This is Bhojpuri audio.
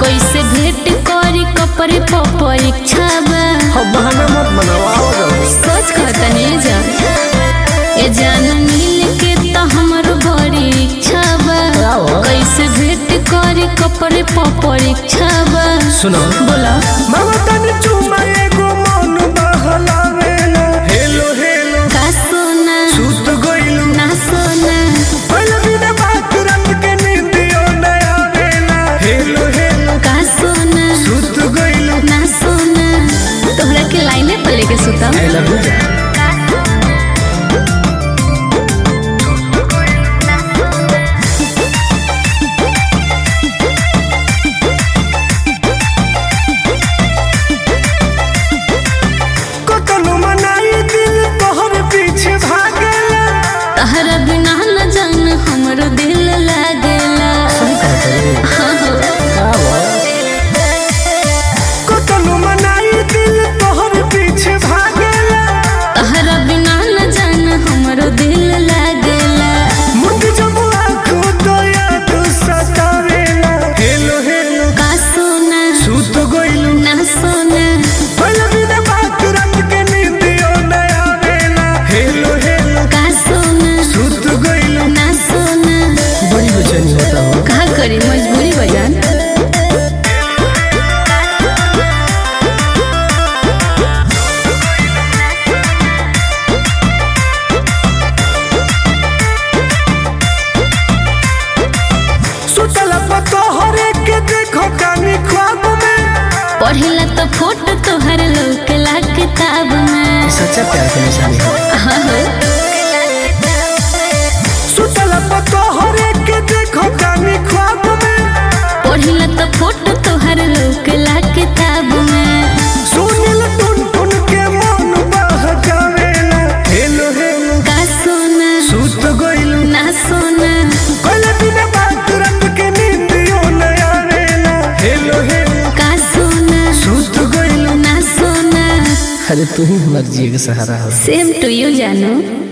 कैसे भेंट करी कपड़े पर परीक्षा बा अब बहाना मत बनाओ आओ जाओ सोच कहतनी जा ए जान मिल के तो हमर बड़ी इच्छा बा आओ। कैसे भेंट करी कपड़े पर परीक्षा बा सुनो बोला मामा तनी चुमा एगो मन बहलावेला हेलो हेलो का सोना सुत गइलू ना सोना पहले बिना बात रंग के नींदियो न आवेला हेलो हेलो का सोना सुत गइलू ना सोना तोहरा के लाइने पर लेके सुता आई लव यू कतनो मनाई दिल तोहर पीछे भागेला तहरा बिना न जान हमरो दिल लागेला हाँ हो कतनो मनाई दिल तोहर पीछे भागेला तहरा बिना न जान हमरो दिल लागेला मुझ जब आँखों तो याद सतावेला हेलो हेलो का सोना सुत गइलू ना सोना पहले बिना बात रंग के नींदियो न आवेला हेलो हेलो का सोना सुत गइलू ना सोना बड़ी बेचैनी होता हो का करी मजबूरी बजान सुतला पतो हरे के देखो कानी ख्वाब में पढ़ेला तो फोटो तोहर लौकेला किताब में सच्चा प्यार की निशानी है हाँ हो सुतला पतो हरे के देखो कानी ख्वाब में पढ़ेला तो फोटो तोहर लौकेला किताब में सुनिल टुन टुन के मन बहकावेला हेलो हेलो का सोना सुत गइलू ना सोना पहले बिना बात रंग के नींदियो न आवेला हेलो हेलो का सोना सुत गइलू ना सोना अरे तू ही हमारे जिए का सहारा हो सेम टू यू जानू